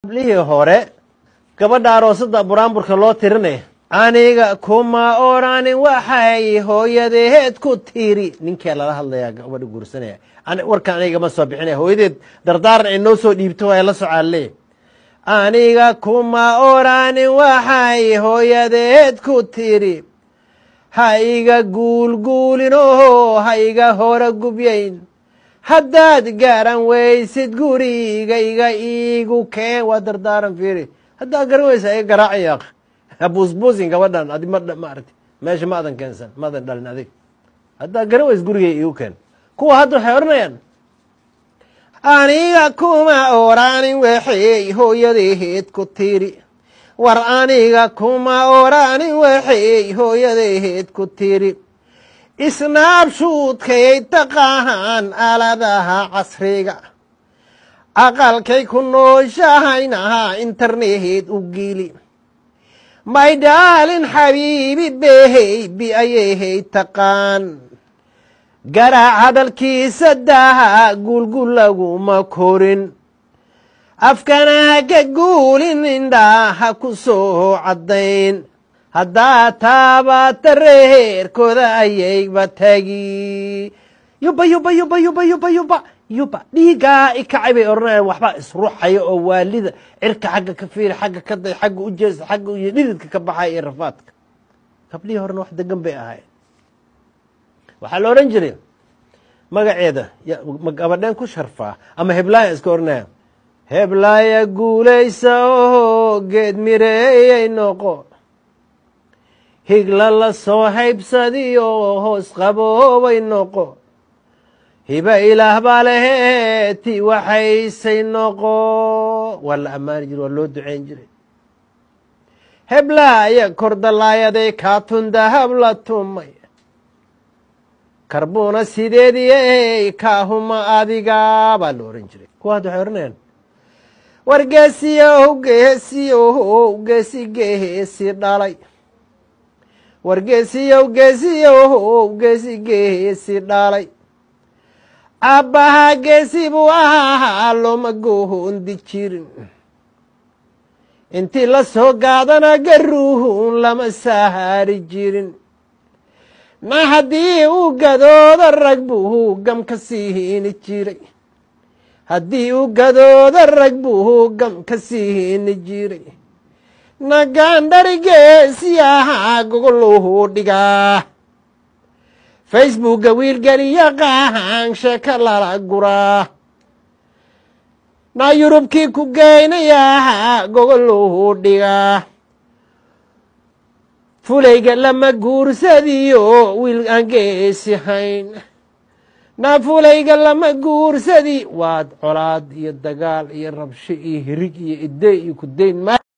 lihii hore gabadha aroosada buraanburka loo tirinaya aniga kuma oranin waxay hooyadeed ku tiri ninkee lala hadlayaa gabadha guursanaya warkan aniga ma soo bixinaya hooyadeed dardaaran ay noo soo dhiibto waa la socaale aniga kuma oranin waxay hooyadeed ku tiri ha iga guulguulin oo ha iga hora gubyayn haddaad gaaran weysid gurigayga iigu keen waa dardaaran fiiri haddaad garan weysa iga garaacayaa habuusbuusin gabadhan adi ma maarati meesha ma adan keensan ma adan dhalin adig haddaad garan weys gurigay iigu keen kuwa hadda waxay odhanayaan aniga kuma oranin waxay hooyadeed ku tiri war aniga kuma oranin waxay hooyadeed ku tiri isnaabshuudkay taqahaan aaladaha casriga aqalkay ku nooshahaynaha internehed u gili may dhaalin xabiibi behey bi ayayhay taqaan garaac hadalkiisa daha guulgul laguma korin afkana ha ka guulin indhaa ha ku soo caddayn haddaa taabata reerkooda ayayba tagi yuba yuba yuba yuba yuba yuba yuba dhiigaa ikacay bay odhanayaan waxbaa isruxaya oo waalida cirka xagga ka fiiri xagga ka day xagga u jeesa xagga iyo dhididka ka baxaya iyo rafaadka gablihii horena wax degan bay ahayd waxaa la odhan jiray magaceeda gabadheen ku sharfaa ama heblaaya iska odhanaya heblaaya guulaysa oo geed mireeyay noqo higla la soo haybsadi oo hoos qaboobay noqo hiba ilaah baa lehee ti waxaysay noqo waa la ammaani jire waa loo duceyn jiray heblaaya kordalaayaday kaatun dahab la tumay karbuuna sideedii kaahuma adiga baa la ohan jiray kuwa hadda waxay odhanayaan wargeesiyow geesiyow geesi geesi dhalay wargeesiyow geesiyow geesi geesi dhalay aabbaha geesi buu ahaa looma goondi jirin intii la soo gaadana garuuhun lama sahaari jirin na haddii uu gadoodo rag buu gam ka siini jiray haddii uu gadoodo rag buu gam ka siini jiray nagaandhari geesi ahaa gogoluhu dhigaa facebookga wiilgeliya qaahan sheeka lala guraa na yurubkii ku geynayahaa gogoluhu dhigaa fulayga lama guursadiyo wiil aan geesi hayn na fulayga lama guursadi waad colaad iyo dagaal iyo rabsho iyo hirig iyo idey iyo kudayn